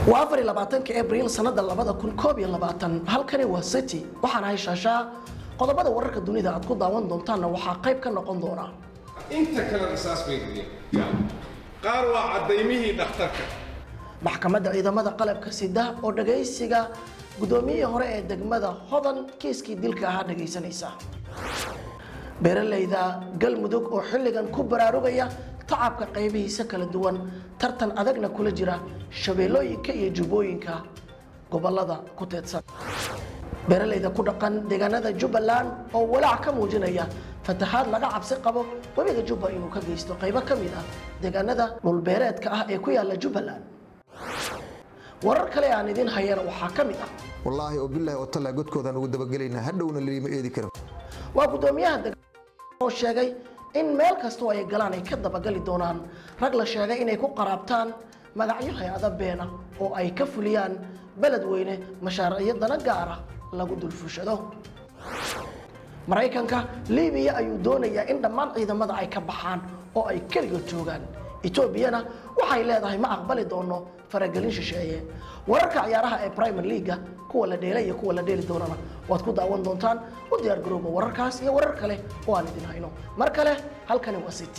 waa afar iyo labaatanka abriil sanada labada kun koob iyo labaatan halkani waa city waxaan ahay shaashaa qodobada wararka dunida aad ku daawan doontaanna waxaa qayb ka noqon doona inta kale qisaas bay geliyeen qaar waa caddaymihii dhakhtarka maxkamadda ciidamada qalabka sida oo dhagaysiga guddoomiyihii hore ee degmada hodan kiiskii dilka ahaa dhagaysanaysa beeralayda galmudug oo xilligan ku baraarugaya tacabka qaybihiisa kala duwan tartan adagna kula jira shabeellooyinka iyo jubbooyinka gobolada ku teedsan beeralayda ku dhaqan deegaanada jubbaland oo walaac ka muujinaya fatahaad laga cabsi qabo webiga jubba inuu ka geysto qaybo ka mid ah deegaanada dhulbeereedka ah ee ku yaala jubbaland warar kale aan idin hayana waxaa ka mid ah wallaahi oo bilaahi oo tallaa godkoodaan ugu dabagelaynaa hadhowna lima eedi karo waa guddoomiyaha deg oo sheegay in meel kastoo ay galaan ay ka dabagali doonaan rag la sheegay inay ku qaraabtaan magacyo hay-ada beena oo ay ka fuliyaan beled weyne mashaariicyo dana gaara lagu dulfushado maraykanka libiya ayuu doonayaa in dhammaan ciidamada ay ka baxaan oo ay keligood joogaan etoobiyana waxay leedahay ma aqbali doono faragelin shisheeye wararka ciyaaraha ee primer leaga kuwa la dheelay iyo kuwa la dheeli doonana waad ku daawan doontaan u diyaar garooba wararkaas iyo warar kale oo aan idin hayno mar kale halkani waa city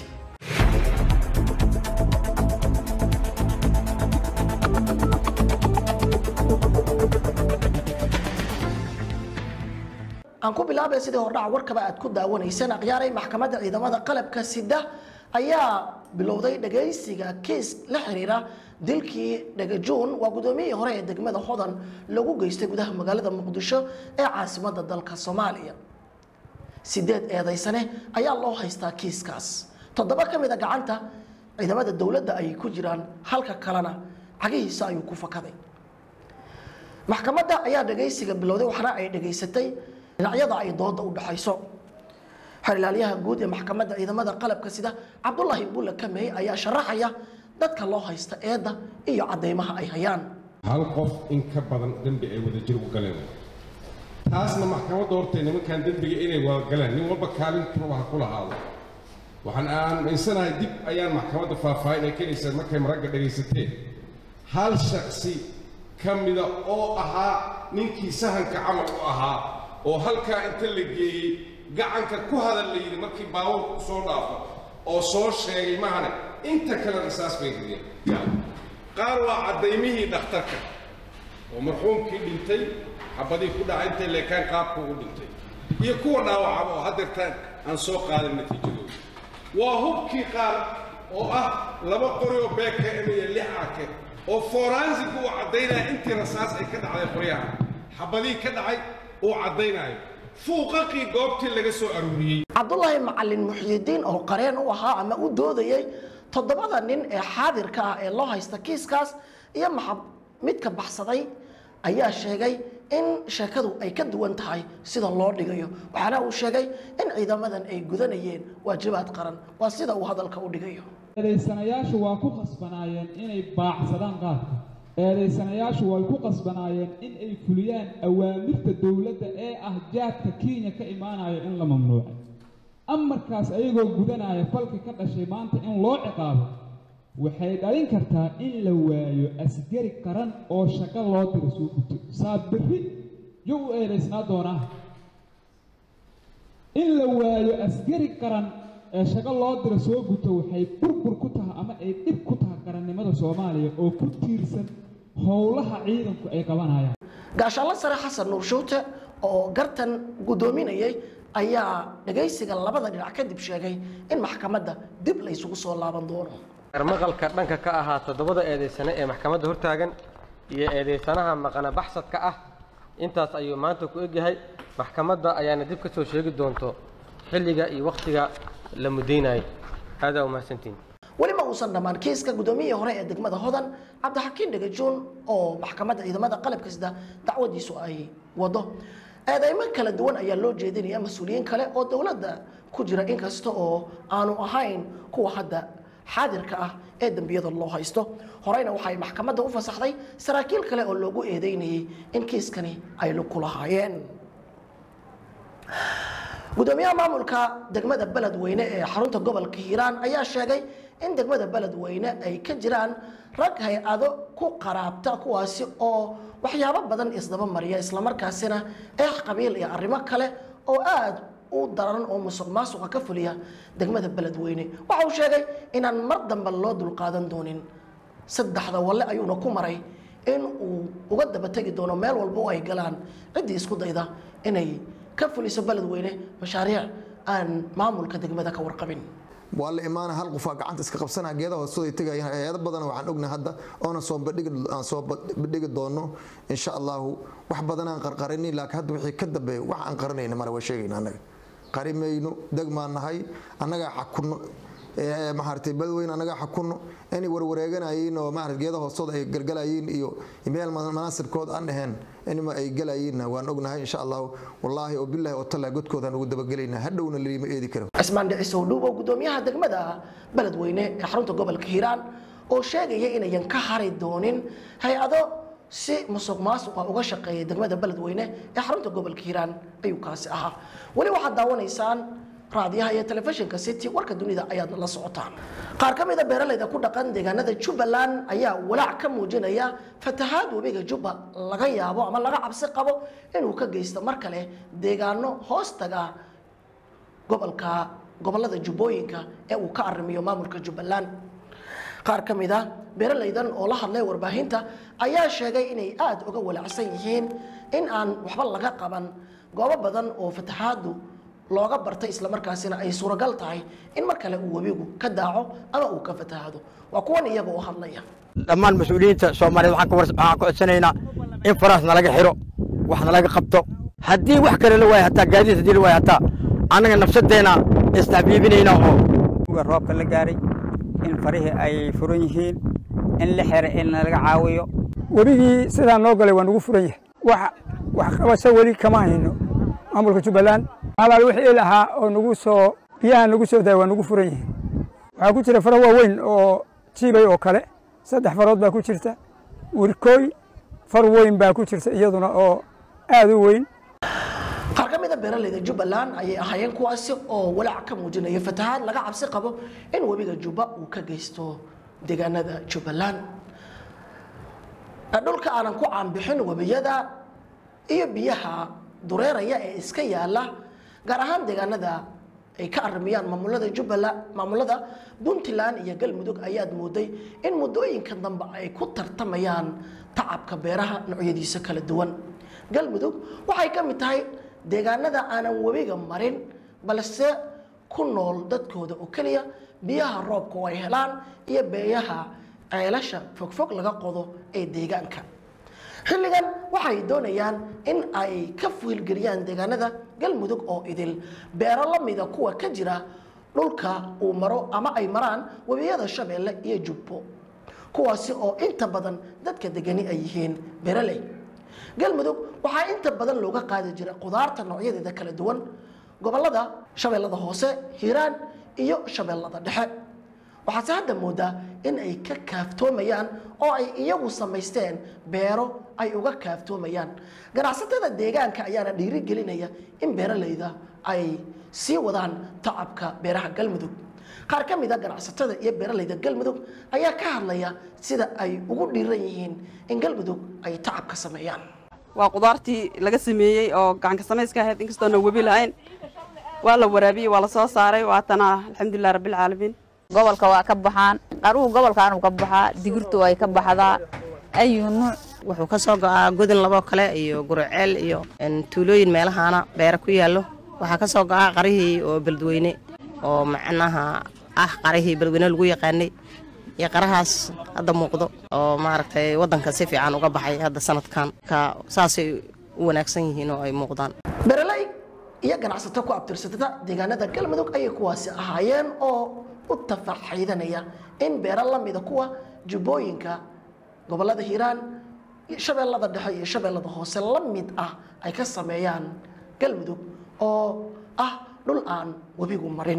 aan ku bilaabay sidii hordhaca warkaba aad ku daawanayseen akhyaaray maxkamadda ciidamada qalabka sida ayaa bilowday dhagaysiga kiis la xiriira dilkii dhagajuun waa guddoomiyihii hore ee degmada hodan lagu geystay gudaha magaalada muqdisho ee caasimadda dalka soomaaliya sideed eedaysane ayaa loo haystaa kiiskaas toddoba ka mid a gacanta ciidamada dowladda ayay ku jiraan halka kalena cagihiisa ayuu ku fakaday maxkamadda ayaa dhagaysiga bilowday waxaana ay dhagaysatay dhinacyada ay dooda u dhaxayso xerilaalyaha guud ee maxkamadda ciidamada qalabka sida cabdulaahi bulle kamey ayaa sharaxaya dadka loo haysta eedda iyo caddaymaha ay hayaan hal qof in ka badan dembi ay wada jir u galeen taasna maxkamadda hortay nimankan dembiga inay wada galeen nin walba kaalintuba ha ku lahaado waxaan aaminsanahay dib ayaan maxkamadda faahfaahin ay keenaysaa markay maragga dhagaysateen hal shaksi ka mida oo ahaa ninkii sahanka camal u ahaa oo halkaa inta la geeyey gacanka ku hadal la yidhi markii baabuurku soo dhaafo oo soo sheegay mahane inta kale qisaas bay geliyeen qaar waa caddaymihii dhakhtarka oo marxuumkii dhintay xabadii ku dhacay intay leekaan qaabku u dhintay iyo kuwa dhaawacaba oo haddeertaan aan soo qaadin natiijadooda waa hubkii qaar oo ah laba qori oo beeka emaya lix ake oo foransigu uu caddaynaya intii rasaas ay ka dhacday qoryaha xabadii ka dhacay uu caddaynayo fuuqaqii goobtii laga soo aruuriyey cabdulaahi macalin muxyidiin oo qareen u ahaa ama u doodayey toddobada nin ee xaadirka ah ee loo haysta kiiskaas iyo maxab midka baxsaday ayaa sheegay in sheekadu ay ka duwan tahay sida loo dhigayo waxaana uu sheegay in ciidamadan ay gudanayeen waajibaad qaran waa sida uu hadalka u dhigayo eedaysanayaashu waa ku qasbanaayeen inay baacsadaan qaadka eedaysanayaashu way ku qasbanaayeen in ay fuliyaan awaamirta dowladda ee ah jaadka kenya ka imaanaya in la mamnuucay amarkaas ayagoo gudanaya falka ka dhashay maanta in loo ciqaabo waxay dhalin kartaa in la waayo asgari qaran oo shaqo loo diro soo guto saa berri yo u eedaysnaa doonaa in la waayo asgari qaran ee shaqo loo diro soo guto waxay burbur ku tahay ama ay dhib ku tahay qarannimada soomaaliya oo ku tiirsan howlaha ciidanku ay qabanayaan gaashaanla sare xasan nuur shuute oo gartan guddoominayay ayaa dhagaysiga labada dhinac kadib sheegay in maxkamadda dib la isugu soo laaban doono maqalka dhanka ka ahaa toddobada eedaysane ee maxkamadda hortaagan iyo eedaysanaha maqana baxsadka ah intaas ayuu maanta ku egyahay maxkamadda ayaana dib ka soo sheegi doonto xilliga iyo wakhtiga la mudaynayo aadaa umahadsantiin weli ma uusan dhammaan kiiska guddoomiyihii hore ee degmada hodan cabdixakiin dhagajuun oo maxkamadda ciidamada qalabka sida dacwadiisu ay wado eedeymo kala duwan ayaa loo jeedinaya mas-uuliyiin kale oo dowladda ku jira inkasta oo aanu ahayn kuwa hadda xaadirka ah ee dembiyada loo haysto horeyna waxay maxkamadda u fasaxday saraakiil kale oo loogu eedeynayay in kiiskani ay lug ku lahaayeen gudoomiyaha maamulka degmada beledweyne ee xarunta gobolka hiiraan ayaa sheegay in degmada beledweyne ay ka jiraan rag hay-ado ku qaraabta kuwaasi oo waxyaabo badan isdaba mariya islamarkaasina eex qabiil iyo arrimo kale oo aada u daran oo musuq maasuqa ka fuliya degmada beledweyne waxa uu sheegay inaan mar dambe loo dulqaadan doonin saddexda walle ayuuna ku maray in uu uga daba tegi doono meel walba oo ay galaan ciddii isku dayda inay ka fuliso beledweyne mashaariic aan maamulka degmada ka warqabin waa la imaana hal qofaa gacanta iska qabsanaa geedaha hoostooda tegayaan hay-ado badan waxaan ognahay hadda oona soo bandhigi aan soo bandhigi doono insha allahu wax badan aan qarqarini laakiin hadda wixii ka dambeeya wax aan qarinayna male waa sheegayna annaga qarimayno degmaan nahay annagaa xakunno maaragtay badweyne annagaa xakunno inay warwareeganayiin oo maarata geeda hoostooda ay galgalayiin iyo meel manaasibkood aan dhaheen inma ay galayiinna waan ognahay insha allahu wallaahi oo billahi oo tallaa godkoodaan ugu dabagelaynaa hadhowna lima eedi karo cismaan dhicisow dhuubo gudoomiyaha degmada beledweyne ee xarunta gobolka hiiraan oo sheegaya inayan ka hari doonin hay-ado si musuq maasuqa uga shaqeeya degmada beledweyne ee xarunta gobolka hiiraan ayuu kaasi ahaa weli waxaad daawanaysaan raadiyaha iyo telefishinka city warka dunida ayaad la socotaan qaar ka mida beeralayda ku dhaqan deegaanada jubbaland ayaa walaac ka muujinaya fatahaad webiga jubba laga yaabo ama laga cabsi qabo inuu ka geysto mar kale deegaano hoostaga gobolka gobolada jubbooyinka ee uu ka arrimiyo maamulka jubbaland qaar ka mid a beeralaydan oo la hadlay warbaahinta ayaa sheegay inay aada uga walaacsan yihiin in aan waxba laga qaban goobo badan oo fatahaadu looga bartay islamarkaasina ay suuragal tahay in mar kale uu webigu ka daaco ama uu ka fatahado waa kuwan iyaga oo hadlaya dhammaan mas-uuliyiinta soomaaliyeed waxaan ka war- waxaan ka codsanaynaa in faraas nalaga xiro wax nalaga qabto haddii wax kale la waayo hataa gaadiid haddii la waayo hataa annaga nafsadeenna istacbiibinayna oo uga roobka la gaaray in farihii ay furan yihiin in la xira in nalaga caawiyo webigii sidaa noo galay waa nagu furan yahay wax wax qabasho weli kama hayno maamulka jubbaland alaal wixii lahaa oo nagu soo biyaha nagu soo daaya waa nagu furan yihiin waxaa ku jira faro waaweyn oo jiibay oo kale saddex farood baa ku jirta wirkooy far weyn baa ku jirta iyaduna oo aad u weyn qaar ka mida beeralayda jubbaland ayay ahaayeen kuwaasi oo walaac ka muujinaya fatahaad laga cabsi qabo in webiga jubba uu ka geysto deegaanada jubbaland dhulka aanan ku caanbixin webiyada iyo biyaha dureeraya ee iska yaala gaar ahaan deegaanada ay ka arimiyaan maamulada jubbaland maamulada puntland iyo galmudug ayaad mooday in muddooyinka dambe ay ku tartamayaan tacabka beeraha noocyadiisa kala duwan galmudug waxay ka mid tahay deegaanada aanan webiga marin balse ku nool dadkooda oo keliya biyaha roobka oo ay helaan iyo beeyaha ceelasha fogfog laga qodo ee deegaanka xilligan waxay doonayaan in ay ka fiilgeliyaan deegaanada galmudug oo idil beero la mida kuwa ka jira dhulka uu maro ama ay maraan webiyada shabeelle iyo jubbo kuwaasi oo inta badan dadka degani ay yihiin beeraley galmudug waxaa inta badan looga qaadi jira qudaarta noocyadeeda kala duwan gobolada shabeellada hoose hiiraan iyo shabeellada dhexe waxaase hadda moodaa in ay ka kaaftoomayaan oo ay iyagu samaysteen beero ay uga kaaftoomayaan ganacsatada deegaanka ayaana dhiirigelinaya in beeralayda ay sii wadaan tacabka beeraha galmudug qaar ka mid a ganacsatada iyo beeralayda galmudug ayaa ka hadlaya sida ay ugu dhiiran yihiin in galmudug ay tacab ka sameeyaan waa qudaartii laga sameeyey oo gacanka samayska ahayd inkastoona webi lahayn waa la waraabiyey waa la soo saaray waatana alxamdulilah rabbilcaalamiin gobolka waa ka baxaan qaruhu gobolkaanuu ka baxaa digirtu ay ka baxdaa ayu nuuc wuxuu ka soo go'aa godin laboo kale iyo guriceel iyo tuulooyin meelahaana beera ku yaallo waxaa ka soo go'aa qarihii oo beledweyne oo macnaha ah qarihii beledweyne lagu yaqaanay iyo qarahaas hadda muuqdo oo maaragtay waddanka si fiican uga baxay hadda sanadkan ka saasay u wanaagsan yihiin oo ay muuqdaan beeraley iyo ganacsato ku abtirsatada deegaanada galmudug ayay kuwaasi ahaayeen oo u tafaxiidanaya in beero la mida kuwa jubbooyinka gobolada hiiraan shabeellada dhexe iyo shabeellada hoose la mid ah ay ka sameeyaan galmudug oo ah dhul aan webigu marin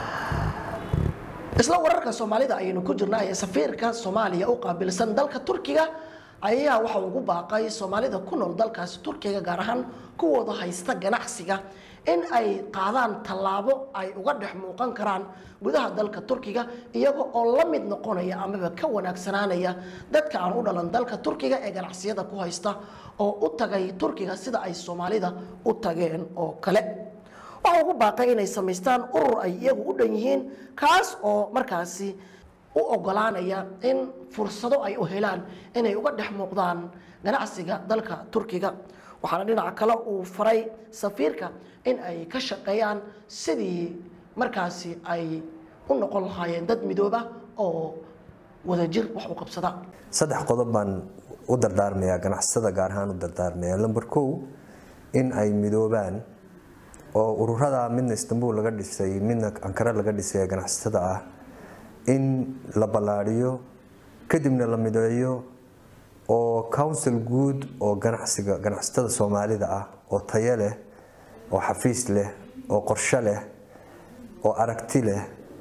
isla wararka soomaalida ayaynu ku jirnaa ee safiirka soomaaliya u qaabilsan dalka turkiga ayaa waxa ugu baaqay soomaalida ku nool dalkaasi turkiga gaar ahaan kuwooda haysta ganacsiga in ay qaadaan tallaabo ay uga dhex muuqan karaan gudaha dalka turkiga iyaga oo la mid noqonaya amaba ka wanaagsanaanaya dadka aan u dhalan dalka turkiga ee ganacsiyada ku haysta oo u tagay turkiga sida ay soomaalida u tageen oo kale waxa ugu baaqay inay samaystaan urur ay iyagu u dhan yihiin kaas oo markaasi u ogolaanaya in fursado ay u helaan inay uga dhex muuqdaan ganacsiga dalka turkiga waxaana dhinaca kale uu faray safiirka in ay ka shaqeeyaan sidii markaasi ay u noqon lahaayeen dad midooba oo wadajir wax u qabsada saddex qodob baan u dardaarmayaa ganacsatada gaar ahaan u dardaarmaya lamber kow in ay midoobaan oo ururada midna istanbul laga dhisay midna ankara laga dhisay ee ganacsatada ah in la ballaadhiyo kadibna la mideeyo oo council guud oo ganacsiga ganacsatada soomaalida ah oo tayo leh oo xafiis leh oo qorshe leh oo aragti leh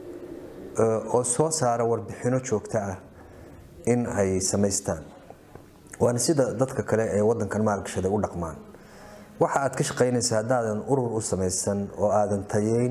oo soo saara warbixino joogto ah in ay samaystaan waana sida dadka kale ee wadankan maalgashaday u dhaqmaan waxa aad ka shaqaynaysa haddaadan urur u samaysan oo aadan tayeyn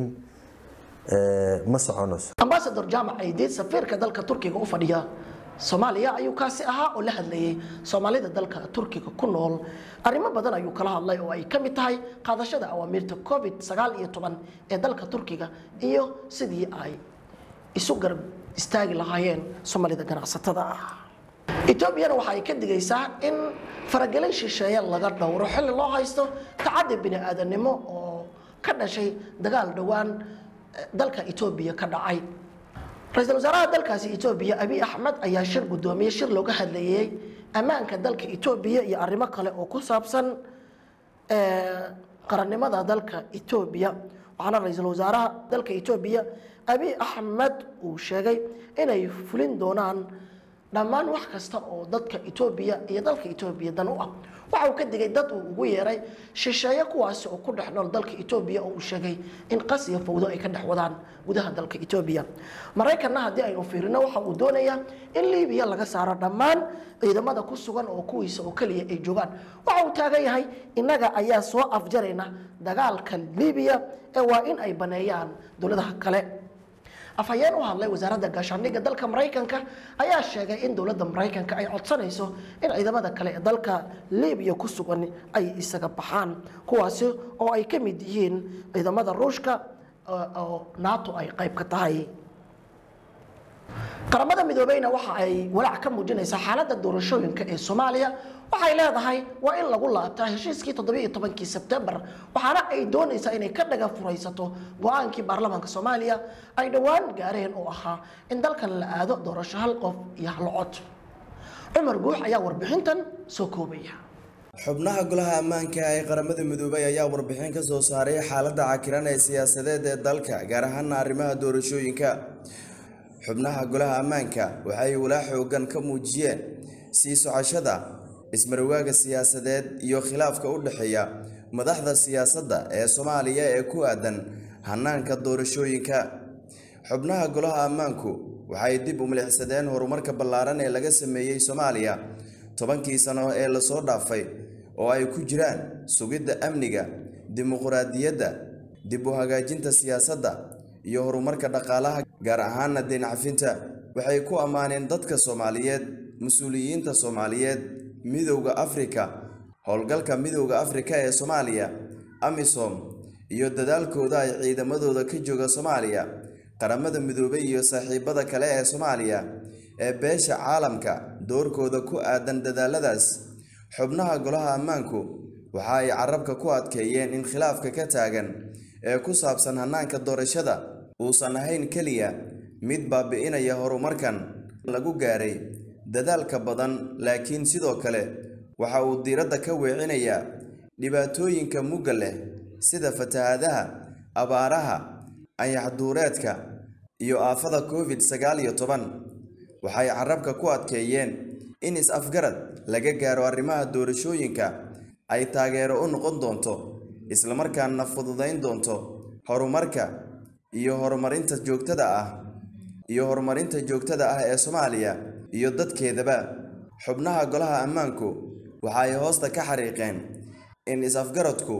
ma soconayso ambasador jaamac aydiid safiirka dalka turkiga u fadhiya soomaaliya ayuu kaasi ahaa oo la hadlayay soomaalida dalka turkiga ku nool arrimo badan ayuu kala hadlay oo ay ka mid tahay qaadashada awaamiirta covid sagaal iyo toban ee dalka turkiga iyo sidii ay isu garab istaagi lahaayeen soomaalida ganacsatada ah etoobiyana waxa ay ka digaysaa in faragelin shisheeye laga dhowro xilli loo haysto tacaddi bini aadanimo oo ka dhashay dagaal dhowaan dalka etoobiya ka dhacay ra-iisul wasaaraha dalkaasi etoobiya abiy axmed ayaa shir guddoomiye shir looga hadlayay ammaanka dalka etoobiya iyo arrimo kale oo ku saabsan qarannimada dalka etoobiya waxaana ra-iisul wasaaraha dalka etoobiya abiy axmed uu sheegay inay fulin doonaan dhammaan wax kasta oo dadka etoobiya iyo dalka etoobiya dan u ah waxa uu ka digay dad uu ugu yeeray shisheeye kuwaasi oo ku dhex nool dalka etoobiya oo uu sheegay in qas iyo fawdo ay ka dhex wadaan gudaha dalka etoobiya maraykanna haddii aynu fiirino waxa uu doonayaa in liibiya laga saaro dhammaan ciidamada ku sugan oo kuwiisa oo keliya ay joogaan waxa uu taagan yahay innaga ayaa soo afjarayna dagaalka liibiya ee waa in ay baneeyaan dowladaha kale afhayeen u hadlay wasaaradda gaashaandhigga dalka maraykanka ayaa sheegay in dowladda maraykanka ay codsanayso in ciidamada kale ee dalka libiya ku sugan ay isaga baxaan kuwaasi oo ay ka mid yihiin ciidamada ruushka oo nato ay qayb ka tahay qaramada midoobeyna waxa ay walaac ka muujinaysaa xaaladda doorashooyinka ee soomaaliya waxay leedahay waa in lagu laabtaa heshiiskii toddobiiyo tobankii sebtembar waxaana ay doonaysaa inay ka dhaga furaysato go-aankii baarlamaanka soomaaliya ay dhowaan gaareen oo ahaa in dalkan la aado doorasho hal qof iyo hal cod cumar guux ayaa warbixintan soo koobaya xubnaha golaha ammaanka ee qaramada midoobay ayaa warbixin ka soo saaray xaaladda cakiran ee siyaasadeed ee dalka gaar ahaana arrimaha doorashooyinka xubnaha golaha ammaanka waxay walaa xoogan ka muujiyeen sii socoshada ismarwaaga siyaasadeed iyo khilaafka u dhexeeya madaxda siyaasadda ee soomaaliya ee ku aadan hanaanka doorashooyinka xubnaha golaha ammaanku waxay dib u milixsadeen horumarka ballaaran ee laga sameeyey soomaaliya tobankii sano ee lasoo dhaafay oo ay ku jiraan sugidda amniga dimuqraadiyadda dib u hagaajinta siyaasadda iyo horumarka dhaqaalaha gaar ahaana deencafinta waxay ku ammaaneen dadka soomaaliyeed mas-uuliyiinta soomaaliyeed midowda afrika howlgalka midowda afrika ee soomaaliya amisom iyo dadaalkooda ay ciidamadooda ka jooga soomaaliya qaramada midoobay iyo saaxiibada kale ee soomaaliya ee beesha caalamka doorkooda ku aadan dadaaladaas xubnaha golaha ammaanku waxa ay carabka ku adkeeyeen in khilaafka ka taagan ee ku saabsan hannaanka doorashada uusan ahayn keliya mid baabi'inaya horumarkan lagu gaaray dadaalka badan laakiin sidoo kale waxa uu diiradda ka weecinayaa dhibaatooyinka mugga leh sida fatahaadaha abaaraha ayaxduureedka iyo aafada covid sagaal iyo toban waxay carabka ku adkeeyeen in is-afgarad laga gaaro arrimaha doorashooyinka ay taageero u noqon doonto islamarkaana fududayn doonto horumarka iyo horumarinta joogtada ah iyo horumarinta joogtada ah ee soomaaliya iyo dadkeedaba xubnaha golaha ammaanku waxa ay hoosta ka xariiqeen in is-afgaradku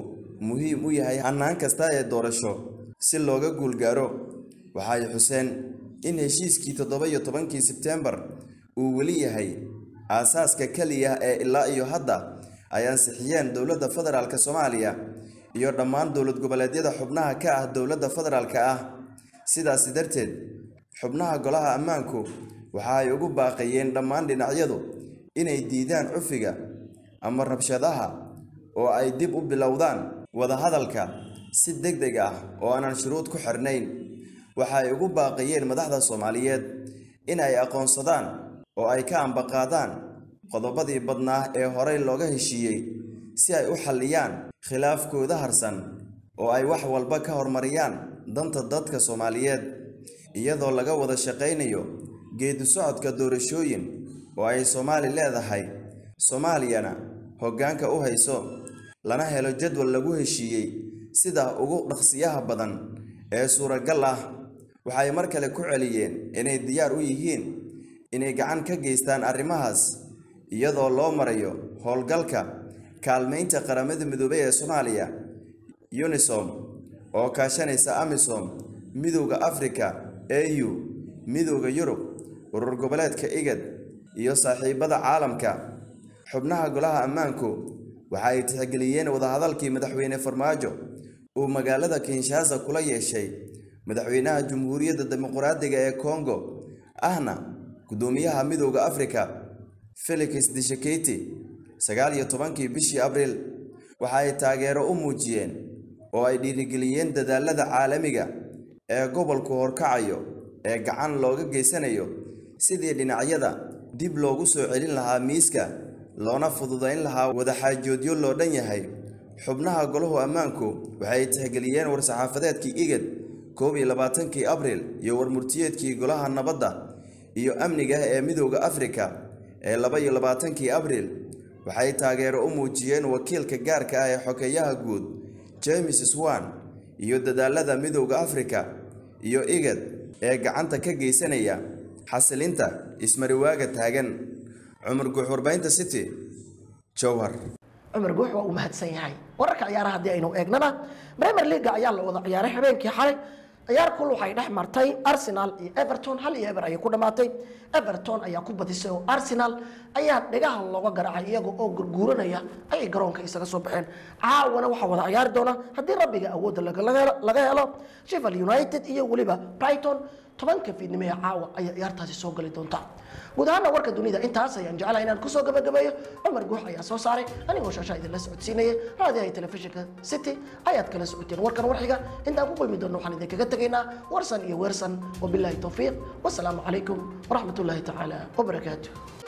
muhiim u yahay hannaan kasta ee doorasho si looga guulgaaro waxa ay xuseen in heshiiskii toddoba iyo tobankii sebteembar uu weli yahay aasaaska keliya ee ilaa iyo hadda ay ansixiyeen dowladda federaalk soomaaliya iyo dhammaan dowlad goboleedyada xubnaha ka ah dowladda federaalka ah sidaasi darteed xubnaha golaha ammaanku waxa ay ugu baaqayeen dhammaan dhinacyadu inay diidaan cufiga ama rabshadaha oo ay dib u bilowdaan wadahadalka si deg deg ah oo aanan shuruud ku xirnayn waxa ay ugu baaqayeen madaxda soomaaliyeed in ay aqoonsadaan oo ay ka ambaqaadaan qodobadii badnaa ee horey looga heshiiyey si ay u xalliyaan khilaafkooda harsan oo ay wax walba ka hormariyaan danta dadka soomaaliyeed iyadoo laga wada shaqaynayo geedi socodka doorashooyin oo ay soomaali leedahay soomaaliyana hoggaanka u hayso lana helo jadwal lagu heshiiyey sida ugu dhaqsiyaha badan ee suuragal ah waxay mar kale ku celiyeen inay diyaar u yihiin inay gacan ka geystaan arrimahaas iyadoo loo marayo howlgalka kaalmaynta qaramada midoobay ee soomaaliya unisom oo kaashanaysa amisom midowda afrika au midowda yurub urur goboleedka igad iyo saaxiibada caalamka xubnaha golaha ammaanku waxa ay tixgeliyeen wadahadalkii madaxweyne farmaajo uu magaalada kinshasa kula yeeshay madaxweynaha jamhuuriyadda dimuqraadiga ee kongo ahna gudoomiyaha midowda afrika felix disheketi sagaal iyo tobankii bishii abriil waxa ay taageero u muujiyeen oo ay dhiirigeliyeen dadaalada caalamiga ee gobolku horkacayo ee gacan looga geysanayo sidii dhinacyada dib loogu soo celin lahaa miiska loona fududayn lahaa wadaxaajoodyo loo dhan yahay xubnaha golahu ammaanku waxay tixgeliyeen war-saxaafadeedkii igad koob iyo labaatankii abriil iyo warmurtiyeedkii golaha nabadda iyo amniga ee midowda afrika ee laba iyo labaatankii abriil waxay taageero u muujiyeen wakiilka gaarka ah ee xogeeyaha guud james swan iyo dadaalada midowda afrika iyo igad ee gacanta ka geysanaya xasilinta ismariwaaga taagan cumar guux warbahinta city jowhar cumar guux waa uu mahadsan yahay wararka ciyaaraha haddii aynu eegnana premier leaga ayaa la wada ciyaaray habeenkii xalay ciyaar kul waxay dhex martay arsenal iyo everton hal iyo eber ayay ku dhammaatay everton ayaa ku badisay oo arsenal ayaa dhegaha looga garaacay iyaga oo gurguuranaya ayay garoonka isaga soo baxeen caawana waxaa wada ciyaari doona haddii rabbiga awoodda laga helo sheffield united iyo weliba brighton tobanka fiidnimo ee caawa ayaa ciyaartaasi soo gali doonta guud ahaana warka dunida intaas ayaan jeclahay inaan kusoo gabagabeeyo cumar guux ayaa soo saaray anigoo shaashaa idinla socodsiinaya raadiyaha telefishinka city ayaad kala socoteen warkan warxiga intaan ku kulmi doonno waxaan idinkaga tegaynaa warsan iyo weersan wabilaahi towfiiq wasalaamu calaykum waraxmatullaahi tacaala wabarakaatuh